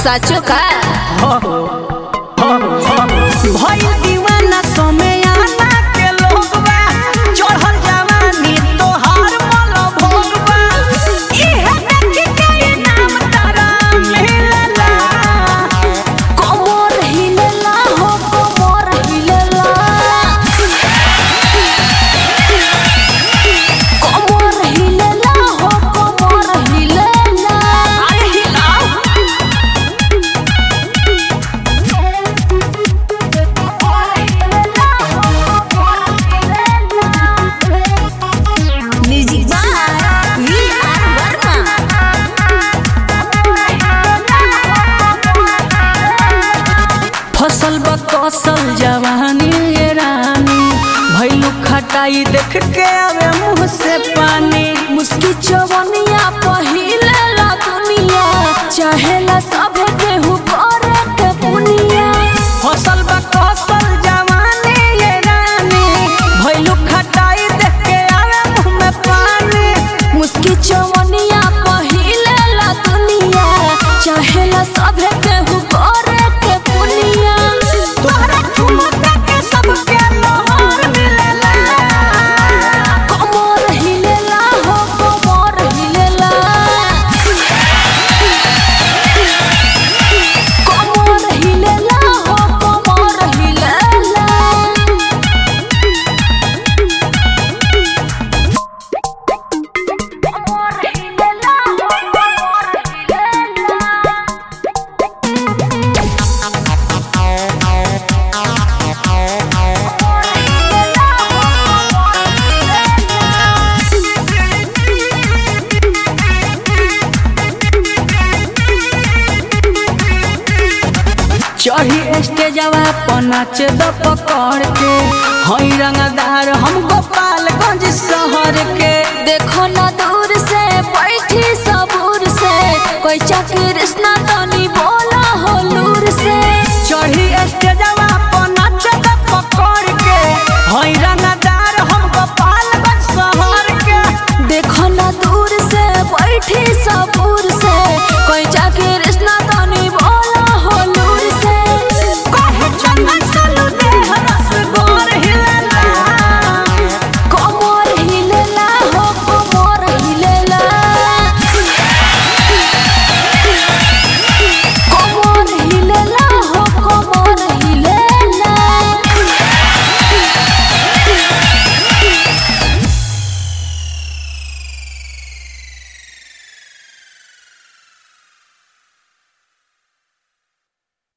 साचो का भइल दीवाना समयाना के लोगवा चढ़ल जवानी तोहार मल भोगवा इहे देखी के नाम तारा मिलला कोमर हिलेला हो कोमर हिलेला कोमर हिलेला हो कोमर हिलेला अरे हिलाओ music by V R Verma फसल बकसल जवानी ये रानी भइलु खटाई देख के आवे मुंह से पानी मुस्की चवनिया पहिले ला दुनिया चाहेला सब केहू करे के पुनिया फसल बकसल जवानी ये रानी भइलु खटाई देख के आवे मुंह में पानी मुस्की चवनिया पहिले ला दुनिया चाहेला सब केहू करे के पुनिया तोहरा ठुमका के सबके लोहर मिलेला कमर हिलेला हो कमर हिलेला कमर हिलेला हो कमर हिलेला चढ़ी स्टेजवा पर नाच द पकड़ के हई रंगदार हम गोपालगंज शहर के देखो ना दूर से बैठी सबूर से कोई कृष्णा तो